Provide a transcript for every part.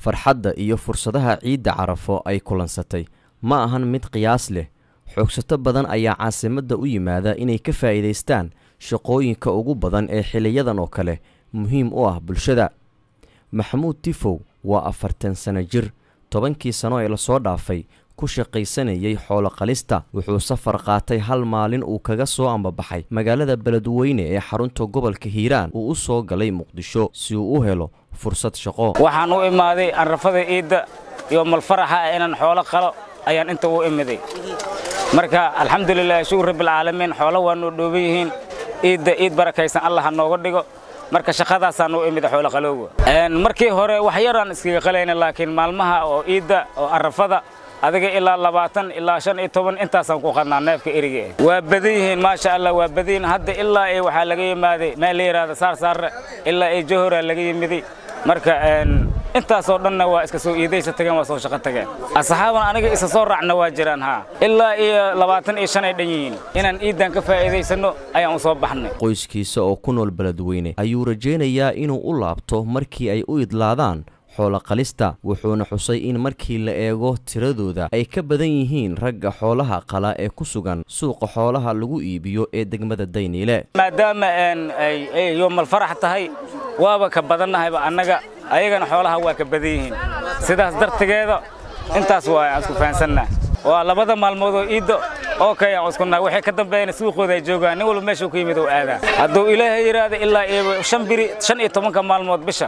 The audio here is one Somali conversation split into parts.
farxadda iyo fursadaha ciidda carafo ay kulansatay ma ahan mid qiyaas leh xoogsato badan ayaa caasimadda u yimaada inay ka faa'iidaystaan shaqooyinka ugu badan ee xiliyadan oo kale muhiim u ah bulshada maxamuud tifow waa afartan sano jir tobankii sano ee lasoo dhaafay ku shaqaysanayay xooloqalista wuxuu safar qaatay hal maalin uu kaga soo ambabaxay magaalada beledweyne ee xarunta gobolka hiiraan uu u soo galay muqdisho si uu u helo fursad shaqo waxaan u imaaday anrafada iidda iyo malfaraxa ah inaan xoolo qalo ayaan inta u imiday marka alxamdulilah shukur rabbilcaalamiin xoolo waa noo dhooban yihiin iidda iid barakaysan allah ha nooga dhigo marka shaqadaasaan u imid xoolo qalowga markii hore wax yaraan iskaga qalayna laakiin maalmaha oo iidda oo arrafada adiga ilaa labaatan ilaa shan iyo toban intaasaan ku qadnaa neefka eriga waa badan yihiin maasha allah waa badan yihiin hadda ilaa ay waxaa laga yimaaday meel la yidhaahda saar saarre ilaa ay johoraa laga yimiday marka intaasoo dhanna waa iska soo iidaysa tageen waa soo shaqo tageen asxaaban aniga isa soo raacna waa jiraan haa ilaa iyo labaatan iyo shan ay dhan yihiin inaan iiddan ka faa'iidaysanno ayaan u soo baxnay qoyskiisa oo ku nool beledweyne ayuu rajaynayaa inuu u laabto markii ay u idlaadaan xooloqalista wuxuuna xusay in markii la eego tiradooda ay ka badan yihiin ragga xoolaha qala ee ku sugan suuqa xoolaha lagu iibiyo ee degmada dayniile maadaama ay yoomal farax tahay waaba ka badannahayba annaga ayagana xoolaha waa ka badan yihiin sidaas dartigeeda intaas waa aan isku fahansannaha waa labada maalmood oo iiddo oo kay aan isku nahay waxay ka dambeeyana suuqooda ay joogaan nin walba meeshuu ka yimid oo aadaa hadduu ilaahay yidhaahdo ilaa iyo shan biri shan iyo tobanka maalmood bisha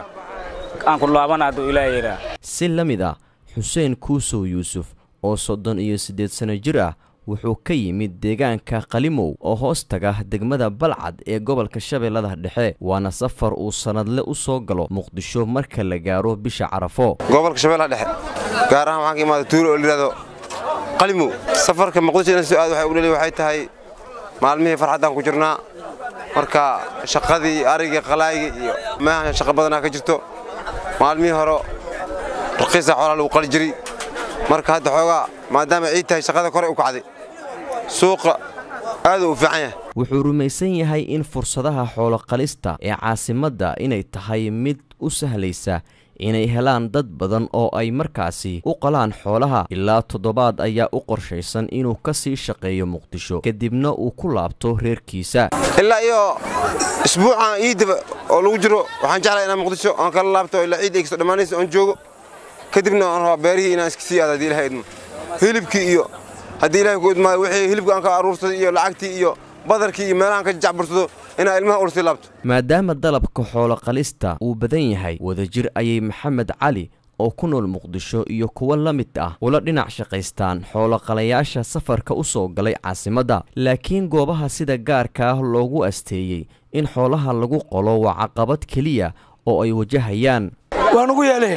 si la mid ah xuseen kuusow yuusuf oo soddon iyo siddeed sano jir ah wuxuu ka yimid deegaanka qalimow oo hoos taga degmada balcad ee gobolka shabeellada dhexe waana safar uu sannadle u soo galo muqdisho marka la gaaro bisha carafo gobolka shabeellaha dhexe gaar ahaan waxaan ka imaada tuulo oo layidhahdo qalimow safarka muqdisho inaan soo aad waxay u dheli waxay tahay maalmihii farxaddaan ku jirnaa marka shaqadii arigii qalaaygii iyo maahan shaqo badanaa ka jirto maalmihii hore raqiisa xoolaa lagu qali jiray marka hadda xoogaa maadaama ciid tahay shaqada kore u kacday suuqa aaduu u fiican yahay wuxuu rumaysan yahay in fursadaha xooloqalista ee caasimadda inay tahay mid u sahlaysa inay helaan dad badan oo ay markaasi u qalaan xoolaha ilaa toddobaad ayaa u qorshaysan inuu ka sii shaqeeyo muqdisho kadibna uu ku laabto reerkiisa ilaa iyo isbuucan iiddaba oo lagu jiro waxaan jeclaa inaan muqdisho aan kala laabto ilaa ciid ay kasto dhammaanaysa oon joogo kadibna aan rabaa beerihii inaan iska sii aado haddii ilahay idmo hilibkii iyo haddii ilahay ku idmaado wixii hilibka aan ka aruursaday iyo lacagtii iyo badarkii iyo meelahaan ka jacbursado inaan ilmaha ursii laabto maadaama dalabka xooloqalista uu badan yahay wadajir ayay maxamed cali oo ku nool muqdisho iyo kuwo la mid ah ula dhinac shaqaystaan xooloqalayaasha safarka u soo galay caasimadda laakiin goobaha sida gaarka ah loogu asteeyey in xoolaha lagu qolo waa caqabad keliya oo ay wajahayaan waan ugu yeelay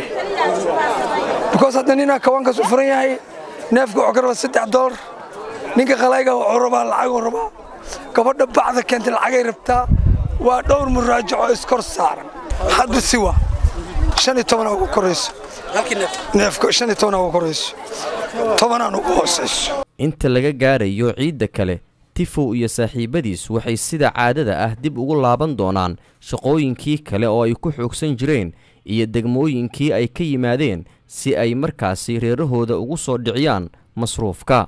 bikoos hadda ninaa kawaankaas u furan yahay neefka wuxuu ka rabaa saddex doolar ninka qalayga wuxuu rabaa lacaguu rabaa gabadha bacda keentay lacagay rabtaa waa dhowr muraajaco iskor saaran hadda siwa shan iyo tobanaa ugu korayso neefka shan iyo tobanaa ugu korayso tobanaan ugu hoosayso inta laga gaarayo ciidda kale tifow iyo saaxiibbadiis waxay sida caadada ah dib ugu laaban doonaan shaqooyinkii kale oo ay ku xoogsan jireen iyo degmooyinkii ay ka yimaadeen si ay markaasi reerahooda ugu soo dhiciyaan masruufka